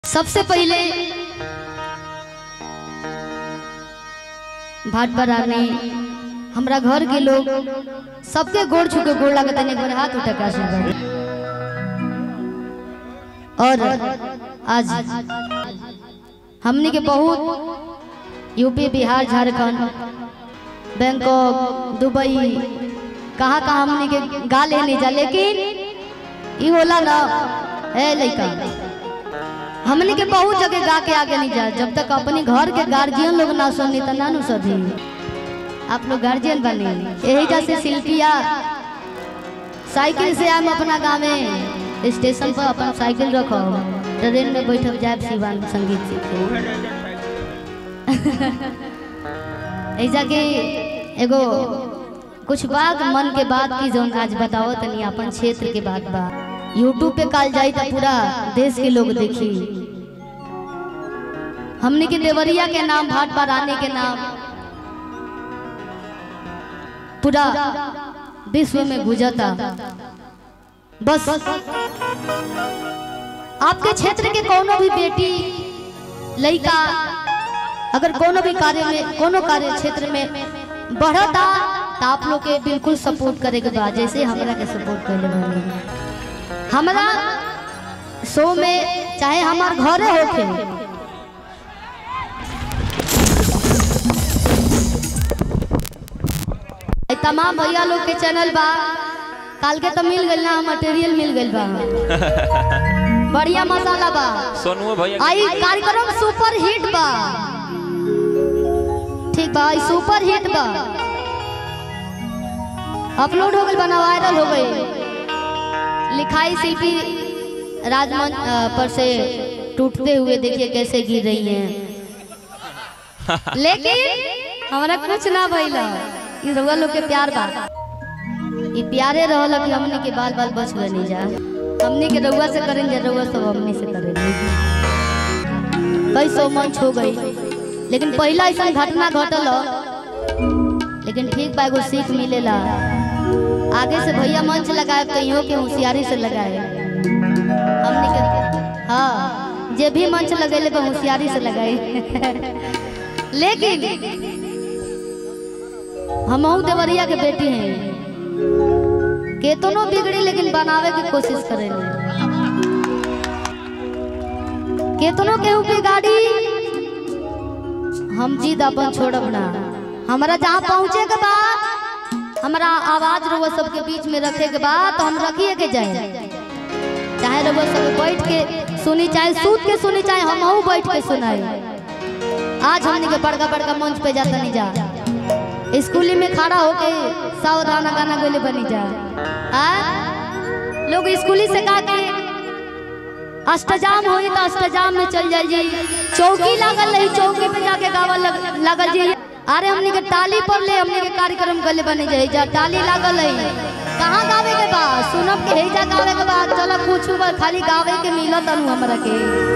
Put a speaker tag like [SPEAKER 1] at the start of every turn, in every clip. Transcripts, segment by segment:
[SPEAKER 1] सबसे पहले भाट बरानी हमरा घर के लोग सबके गोड़ छू के गोड़ लागत एक बार हाथ उठा के आशीर्वाद और आज हमने के बहुत UP Bihar Jharkhand Bangkok Dubai कहाँ कहाँ हमने के गा लेने जा लेकिन ई होला ना ए लइका हमने के बहुत जगह गा के आगे नहीं जा जब तक अपने घर के गार्जियन लोग ना सुनी तो ना नु सधी आप लोग गार्जियन बने यही जैसे शिल्पिया साइकिल से आम अपना गाँव में स्टेशन पर अपन साइकिल रखो ट्रेन में बैठब जाए शिवान संगीत सीखे ऐसा के एगो कुछ बात मन के बात की जौन आज बताओ तनी अपन क्षेत्र के बात बा यूट्यूब पे काल जाई तो पूरा देश के लोग देखी हमने के देवरिया के नाम भाट बराने के नाम पूरा विश्व में गुजरता बस आपके क्षेत्र के कोनो भी बेटी लड़का अगर कोनो भी कार्य में कोनो कार्य क्षेत्र में बढ़ता तो आप लोग के बिल्कुल सपोर्ट करे के बाद जैसे हमरा के सपोर्ट कर ले हमरा शो में चाहे हमार घरे होखे ए तमाम भैया लोग के चैनल बा काल के तो मिल गइल ना मटेरियल मिल गइल बा बढ़िया मसाला बा
[SPEAKER 2] सोनू भैया
[SPEAKER 1] आई कार्यक्रम सुपर हिट बा ठीक बा आई सुपर हिट बा अपलोड हो गइल बना वायरल हो गई लिखाई शिल्पी राजमंच अ, पर से टूटते हुए देखिए कैसे गिर रही हैं लेकिन हमारा कुछ ना भइला ई रउआ लोग के प्यार बा ई प्यारे रहल कि हमनी के बाल बाल बच गए नहीं जा हमनी के रउआ से करें जा रउआ सब हमनी से करें कई सौ मंच हो गई लेकिन पहला ऐसा घटना घटल लेकिन ठीक बा एगो सीख मिलेला आगे से भैया मंच लगाए कहियो के होशियारी से लगाए हमनी के हाँ जे भी मंच लगेले बा होशियारी से लगाए लेकिन हम देवरिया के बेटी हैं केतनो बिगड़ी लेकिन बनावे की कोशिश करेंगे केतनो केहू के गाड़ी हम जीद अपन छोड़ब ना हमारा जहाँ पहुँचे के बाद हमारा आवाज रउआ सबके बीच में रखे के बाद तो हम रखिए के जाए चाहे रउआ सब बैठ के सुनी चाहे सूत के सुनी चाहे हम बैठ के सुनाए आज हमने के बड़का बड़का मंच पे जाता नहीं जा स्कूली में खड़ा होके सावधान गाना गोले बनी जा आ? लोग स्कूली से गा के अष्टजाम होई तो अष्टजाम में चल जाइए चौकी लागल रही चौकी पे जाके गावा लग, लगल जी अरे हमने के टाली पर ले हमने के कार्यक्रम गले बने जाए जा टाली लागल रही कहाँ गावे के बा सुनब के हेजा गावे के बा चलो कुछ बा खाली गावे के मिलत अनु हमरा के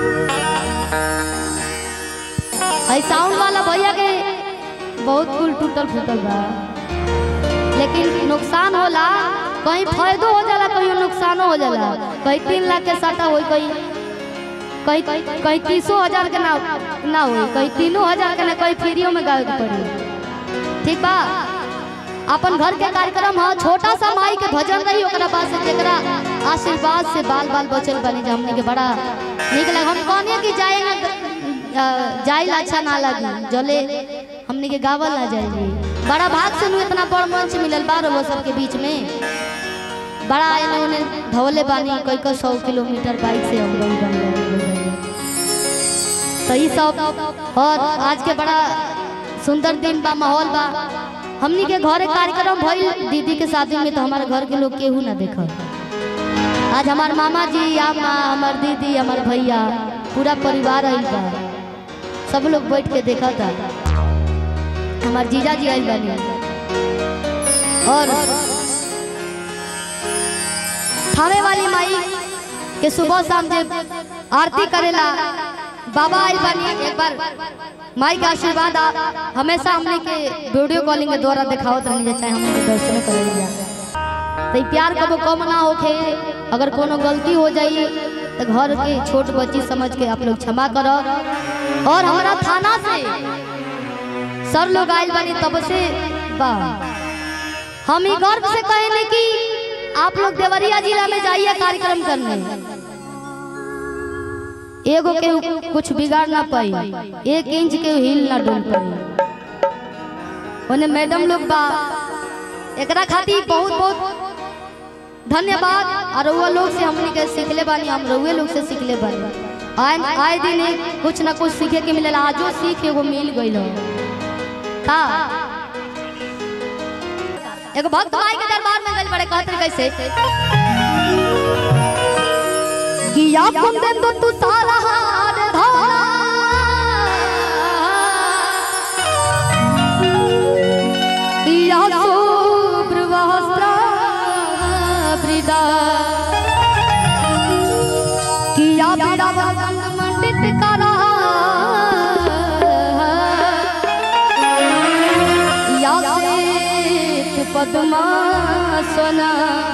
[SPEAKER 1] है साउंड वाला भैया के बहुत कुल टूटल फूटल बा लेकिन नुकसान होला कहीं फायदो हो जाला कहीं नुकसानो हो जाला कहीं तीन लाख के साटा होई कहीं कहीं कहीं तीसो हजार के ना ना होई कहीं तीनों हजार के ना कहीं फ्रीओ में गावे के पड़ी ठीक बा अपन घर के कार्यक्रम ह छोटा सा माई के भजन रही ओकरा बाद से जेकरा आशीर्वाद से बाल बाल बचल बने जा हमने के बड़ा निक लगा हम कहने कि जाए ना अ, जाइल अच्छा ना लगी जले हमने के गावल ना जाए बड़ा भाग से नु इतना बड़ मंच मिलल बा वो सबके बीच में बड़ा एने ओने धवले बानी कई कई सौ किलोमीटर बाइक से हम गई बन गए तो ये सब और आज के बड़ा सुंदर दिन बा माहौल बा हमनी के घरे कार्यक्रम भइल दीदी के शादी में तो हमारे घर के लोग केहू ना देखल आज हमार मामा जी अम्मा हमार दीदी हमार भैया पूरा परिवार आइल बा सब लोग बैठ के देखा था हमार जीजा जी आइल बानी और थाने वाली माई के सुबह शाम जब आरती करेला बाबा आइल बानी एक बार माई के आशीर्वाद आ- हमेशा हमने के वीडियो कॉलिंग के द्वारा दिखावत रहनी चाहे हमने के दर्शन करे जा तो ई प्यार कबो कम ना होखे अगर कोनो गलती हो जाई तो घर के छोट बच्ची समझ के आप लोग क्षमा करो और हमारा थाना से सर लोग आयल बनी तब से वाह हम ही गर्व से कहेंगे कि आप लोग देवरिया जिला में जाइए कार्यक्रम करने एगो के कुछ बिगाड़ ना पाई एक इंच के हिल ना डोल पाई ओने मैडम लोग बा एकरा खातिर बहुत बहुत धन्यवाद और रउआ लोग से हमनी के सीखले बानी हम रउए लोग से सीखले बानी आए आए दिन एक कुछ ना कुछ सीखे के मिलेला आजो सीख एगो मिल गइल हो का एगो भक्त माई के दरबार में गइल बड़े कहत रहे कैसे कि आपन दिन तो तू सारा हार धोला या शुभ्र वस्त्र वृदा किया बिड़ा वसंत मंडित करा या श्वेत पद्मासना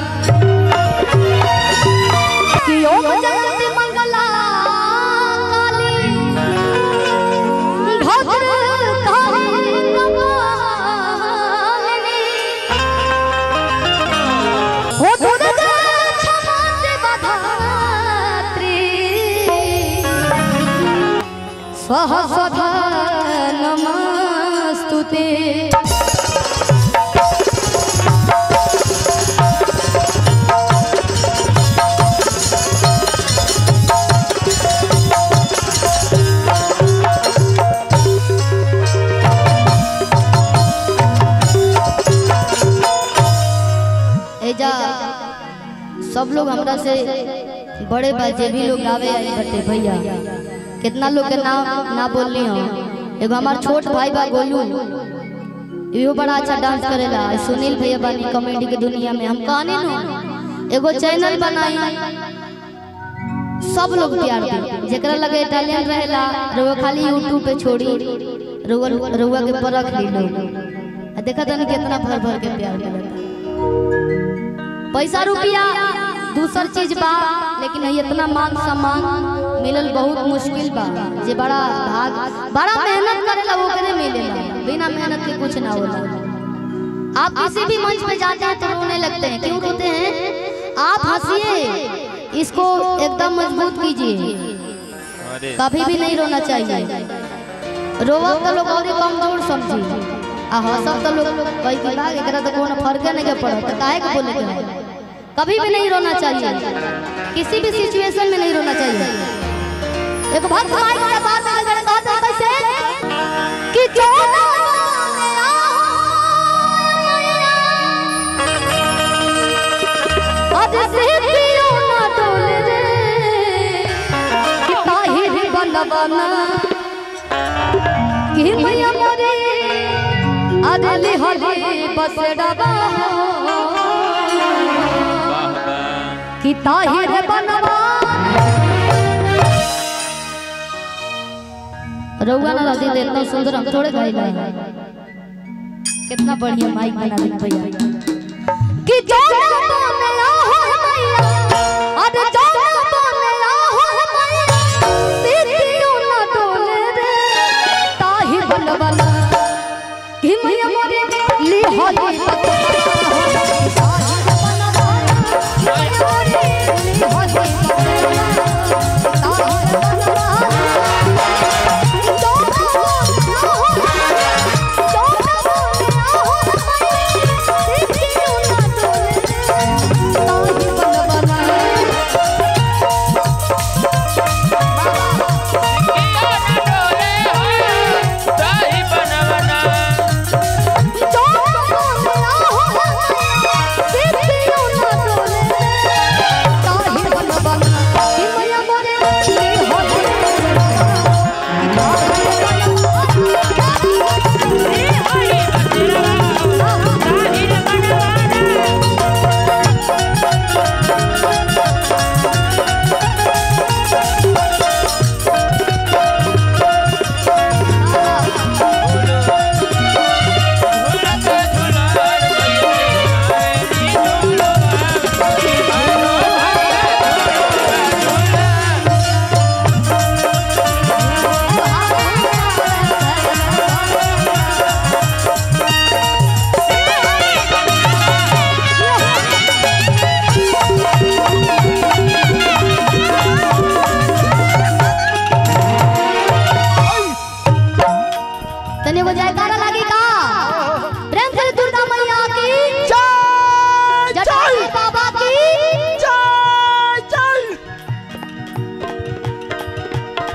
[SPEAKER 1] कि ओम जयंती मंगला काली भद्र काली कपालिनी हो दुर्गा क्षमा देवधात्री स्वः स्वधा नमस्तुते एजा सब लोग हमरा से बड़े बा जे भी लोग गावे आई बटे भैया कितना लोग के नाम ना बोलली हो एगो हमार छोट भाई बा गोलू इहो बड़ा अच्छा डांस करेला सुनील भैया बानी कॉमेडी के दुनिया में हम कहनी नु एगो चैनल बनाई सब लोग प्यार दे जेकरा लगे टैलेंट रहेला रउआ खाली यूट्यूब पे छोड़ी रउआ रउआ के परख ली लोग आ देखा तनी कितना भर भर के प्यार मिलता पैसा रुपया दूसर चीज बा लेकिन ये इतना मान सम्मान मिलल बहुत मुश्किल बा जे बड़ा भाग बड़ा मेहनत करेला वो करे मिलेला बिना मेहनत के कुछ ना होला आप किसी भी मंच पे जाते हैं तो रोने लगते हैं क्यों रोते हैं आप हंसिए इसको एकदम मजबूत कीजिए
[SPEAKER 2] अरे
[SPEAKER 1] कभी भी नहीं रोना चाहिए रोवब तो लोग और कमजोर समझी आ हंसब तो लोग कई की बात एकरा तो कोनो फर्क नहीं के पड़त तो काहे के बोले के है? कभी भी नहीं रोना चाहिए किसी भी सिचुएशन में नहीं रोना चाहिए एक बात भाई के बात में अगर कहते हैं कैसे कि क्यों ना बोले आओ आज से क्यों ना डोले रे कि ताहिर बनबना कि मैया मोरे अदली हली बस डबा
[SPEAKER 2] वाह वाह
[SPEAKER 1] कि ताहिर बनबा रउआ ना रदी दे इतना सुंदर हम थोड़े गाइला कितना बढ़िया माइक बना दे भैया कि जाना बने आहो मैया अरे जाना बने आहो मैया सीतियों ना डोले रे ताहि बनबना कि मैया मोरे ली होली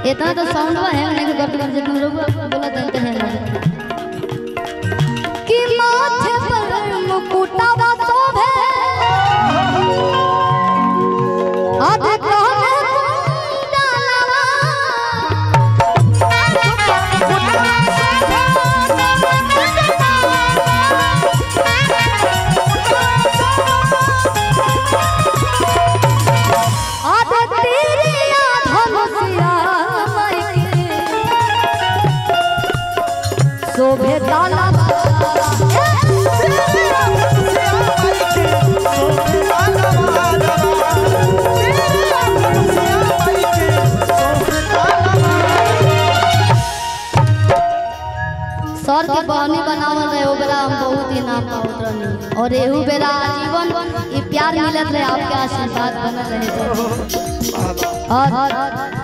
[SPEAKER 1] इतना तो साउंड है नहीं कि करते करते दूर बोला देते हैं ना कि माथे पर मुकुटावा शोभे अध कहने कुंडलवा अध तेरिया धनुषिया मायके शोभे तालाबा सर के बहनी बनावल रहे ओ बेरा हम बहुत इनाम पावत रहनी और एहू बेरा आजीवन ई प्यार मिलत रहे आपके आशीर्वाद बनल रहे तो और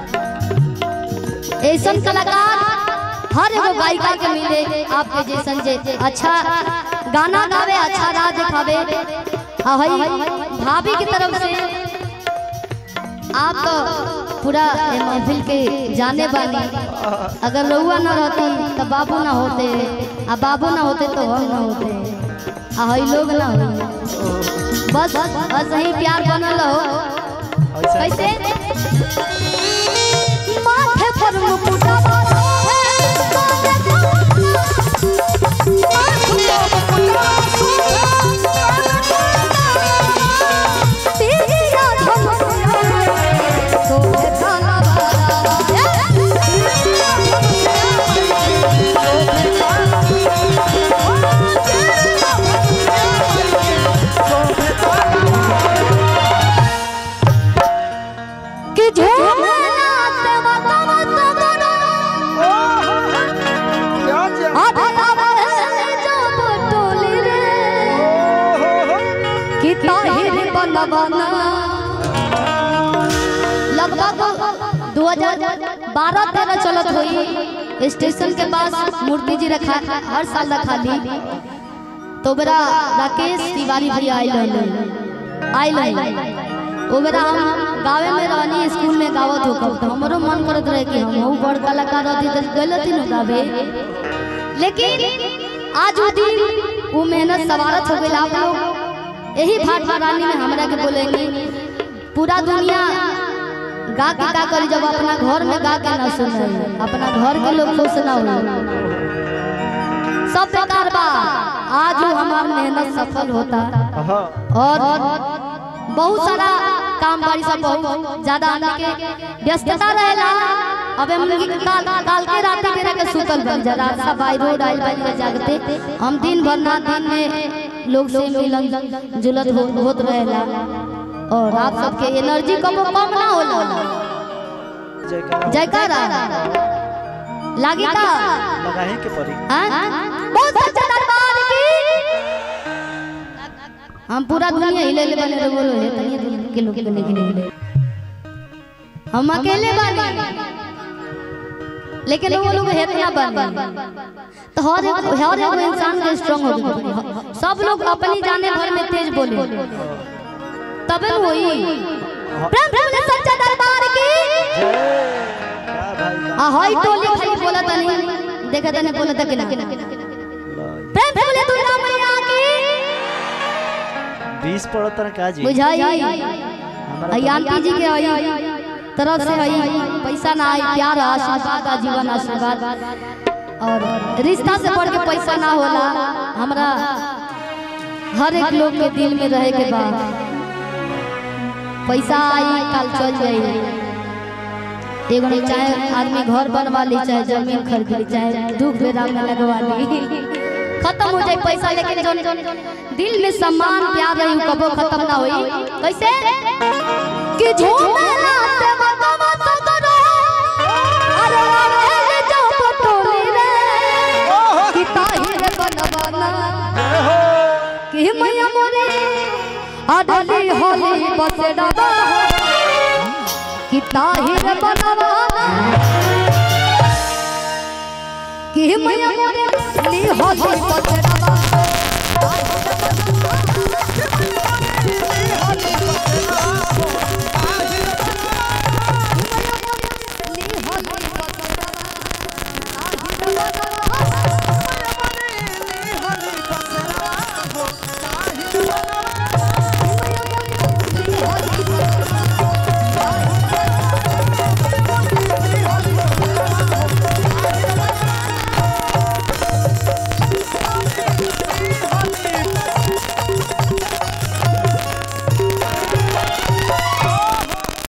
[SPEAKER 1] ऐसन कलाकार हर एगो गायिका के मिले आपके जैसन जे अच्छा गाना गावे अच्छा राह दिखावे आ हई भाभी की तरफ से आप तो पूरा ए महफिल के जाने वाली अगर रउआ ना रहती तो बाबू ना होते आ बाबू ना होते तो हम ना होते आ हई लोग ना हो बस बस यही प्यार बनल हो कैसे माथे पर मुकुटवा तेरिया धनुषिया शोभे कि झूमना ते मतम तगड़ा आधे आधे जो बटोली रे कि ताहिर बनबना लगभग 2012 13 चलत हुई स्टेशन के पास मूर्ति जी रखा हर साल रखा ली तो बेरा राकेश तिवारी भैया आइल रहले आइल रहले ओ बेरा हम गावे में रहनी स्कूल में गावत हो कब तो हमरो मन करत रहे कि हम बड़ कलाकार रहती तो गलती न गावे लेकिन आज वो दिन वो मेहनत सवारत हो गई आप लोग यही भाट रानी में हमरा के बोलेंगे पूरा दुनिया गा के का करी जब अपना घर में गा के ना सुने अपना घर के लोग खुश ना हो सब बेकार बा आज वो हमार मेहनत सफल होता और बहुत सारा काम बाड़ी सब बहुत ज्यादा आने के व्यस्तता रहेला अबे हम काल काल के रात के रह के सुतल बन जा रात सब बाई रोड आइल बन के जागते हम दिन भर ना दिन में लोग से मिलन जुलत हो, होत रहेला और आप सबके एनर्जी कबो कम ना होला जयकारा लागी का
[SPEAKER 3] लगाही के परी
[SPEAKER 1] हाँ? बहुत सच्चा दरबार की हम पूरा दुनिया हिले ले बने रे बोलो है तनिया दुनिया के लोग के लेके हिले हम अकेले बने लेकिन वो लोग है इतना बने तो हर एक हर एक इंसान के स्ट्रांग हो गए सब लोग अपनी जाने भर में तेज बोले तबे न होई प्रेम प्रेम ने सच्चा दरबार की
[SPEAKER 3] का भाई
[SPEAKER 1] आ हाई टोली खाली बोला तनी देखा तने बोला तक ना प्रेम प्रेम ने दुर्गा मैया की
[SPEAKER 3] बीस पड़त ना का जी
[SPEAKER 1] बुझाई
[SPEAKER 3] हमारा
[SPEAKER 1] आई आंटी जी के आई तरफ से आई पैसा ना आई प्यार आशीर्वाद आजीवन आशीर्वाद और रिश्ता से बढ़ के पैसा ना होला हमरा हर एक लोग के दिल में रहे के बाद पैसा आई कल चल जाई एगो नहीं चाहे आदमी घर बनवा ली चाहे जमीन खरीद ली चाहे दुख बेरा में लगवा ली खत्म हो जाए पैसा लेकिन जो दिल में सम्मान प्यार रही कबो खत्म ना होई कैसे कि झूमेला से मतवा तो करो अरे अरे जो पटोली रे कि ताहिर बनवाना कि मैया मोरे अडली होली बसडवा कि ताहिर बनवाना कि मैया मोरे ली होली बसडवा